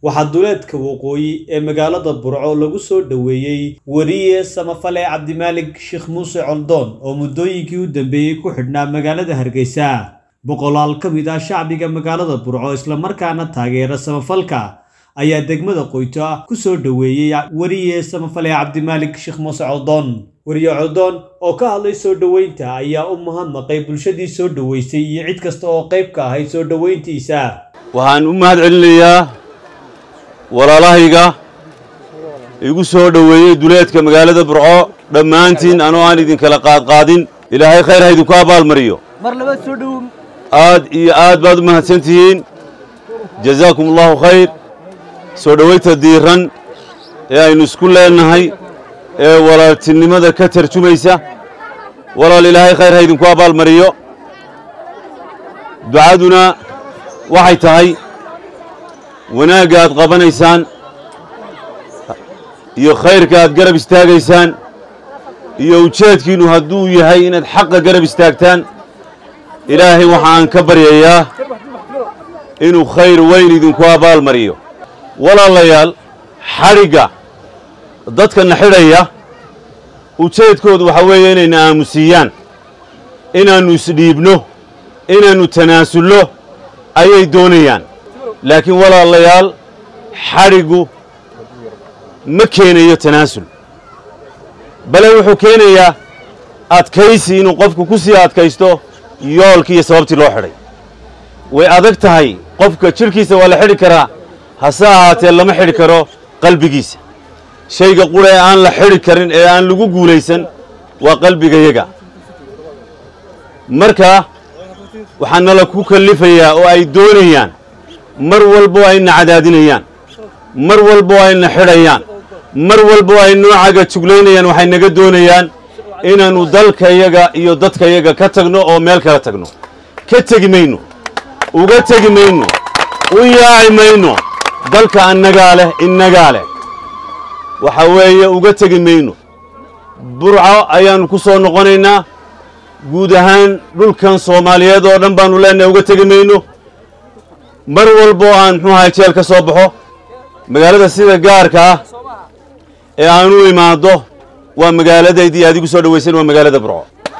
waxaa duleedka waqooyi ee magaalada burco lagu soo dhoweeyey weriye samafale cabdimaalig sheekh muuse coldoon oo muddooyinkii u dambeeyey ku xidhnaa magaalada hargeysa boqolaal ka mid ah shacbiga magaalada burco islamarkaana taageera samafalka ayaa degmada qoyto ku soo dhoweeyey weriye samafale cabdimaalig sheekh muuse coldoon weriye coldoon oo ka hadlay soo dhoweynta ayaa u mahadnaqay bulshadii soo dhoweysay iyo cid kasta oo qayb ka ahayd soo dhoweyntiisa waxaan u mahad celinayaa walaalahayga igu soo dhoweeyey duleedka magaalada burco dhammaantiin anoo aan idinkala qaadqaadin ilaahay khayr ha idinku abaalmariyo aad iyo aad baad u mahadsan tihiin jazaakum allahu khayr soo dhowaynta diiran ee aynu isku leennahay ee walaaltinimada ka tarjumaysa walaal ilaahay khayr ha idinku abaalmariyo ducaduna waxay tahay wanaagga aad qabanaysaan iyo khayrka aad garab istaagaysaan iyo ujeedkiinnu hadduu yahay inaad xaqa garab istaagtaan ilaahay waxa aan ka baryayaa inuu khayr weyn idinku abaalmariyo walaalayaal xadhigga dadkana xidhaya ujeedkoodu waxaa weeye inayna aamusiiyaan inaannu isdhiibno inaannu tanaasulno ayay doonayaan laakiin walaalayaal xadhiggu ma keenayo tanaasul bale wuxuu keenayaa adkaysi inuu qofku ku sii adkaysto yoolkii iyo sababtii loo xidhay way adag tahay qofka jidhkiisa waa la xidhi karaa hase ahaatee lama xidhi karo qalbigiisa shayga qura ee aan la xidhi karin ee aan lagu guulaysan waa qalbigayaga marka waxaa nala ku kallifayaa oo ay doonayaan mar walbo ayna cadaadinayaan mar walbo ayna xidhayaan mar walbo ay noocaga juglaynayaan waxay naga doonayaan inaannu dalkayaga iyo dadkayaga ka tagno oo meel kala tagno ka tegi mayno uga tegi mayno u yaaci mayno dalka annagaa leh innagaa leh waxa weeye uga tegi mayno burco ayaannu ku soo noqonaynaa guud ahaan dhulkan soomaaliyeed oo dhan baannu leenahay uga tegi mayno mar walbo aan muxuu ahay jeel ka soo baxo magaalada sida gaarka ah ee aan u imaaddo waa magaaladaydii aad igu soo dhawaysan waa magaalada burco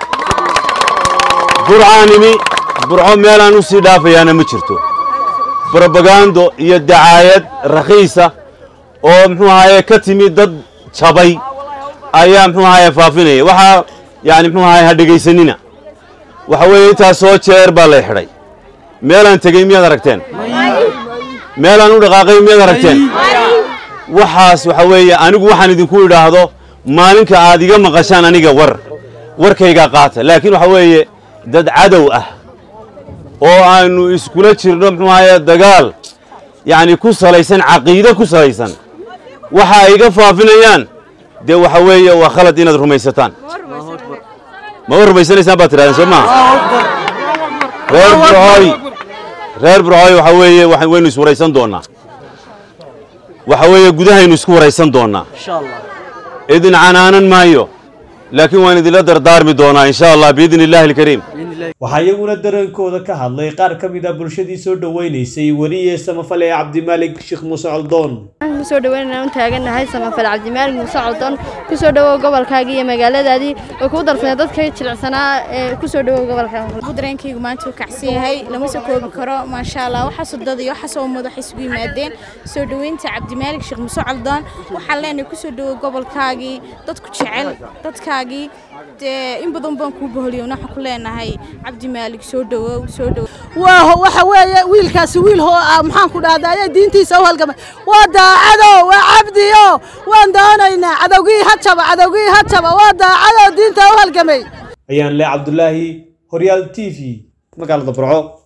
burcaanimi burco meelaan u sii dhaafayaana ma jirto brobagando iyo dacaayad rakhiisa oo muxuu ahaye ka timi dad jabay ayaa muxuu ahaye faafinaya waxaa yani muxuu ahaye ha dhegaysanina waxa weeye intaas soo jeer baa lay xidhay meelaan tegey miyaad aragteen meelaan u dhaqaaqay miyaad aragteen waxaas waxa weeye anigu waxaan idinku idhaahdo maalinka aad iga maqashaan aniga war warkaygaa qaata laakiin waxa weeye dad cadow ah oo aanu iskula jirno muxuu ahaye dagaal yacni ku salaysan caqiide ku salaysan waxa ay iga faafinayaan dee waxa weeye waa khalad inaad rumaysataan ma wa rumaysanaysaan baad tidhahdeen soo maha reer burcooy reer burcooy waxa weeye waynu iswaraysan doonnaa waxa weeye gudahaynu isku waraysan doonnaa idin canaanan maayo laakiin waan idinla dardaarmi doonaa insha allah biidni illaahi alkariim waxaa iyaguna dareenkooda ka hadlay qaar ka mid a bulshadii soo dhoweynaysay weriye samafale cabdimaalig sheekh muuse coldoon kusoo dhaweynana u taaganahay samafale cabdimaalig muuse coldoon kusoo dhawow gobolkaagii iyo magaaladaadii oo kuu darsanay dadka jilicsanaa ee kusoo dhawow gobolkaaga dareenkaygu maanta uu kacsan yahay lama soo koobi karo maasha allah waxaasoo dad iyo waxaasoo ummad waxay isugu yimaadeen soo dhoweynta cabdimaalig sheekh muuse coldoon waxaan leenahay kusoo dhawow gobolkaagii dadku jecel dadkaagii dee in badan baan kuu boholiyo waxaan ku leenahay cabdimaalig soo dhawow soo dhawow waxa weeye wiilkaasi wiil maxaan ku dhahdaa ayaa diintiisa u halgamay waa daacado waa cabdiyo waan doonaynaa cadowgii ha jaba cadowgii ha jaba waa daacado diinta u halgamay ayaan le cabdulaahi horyaal t v magaalada burco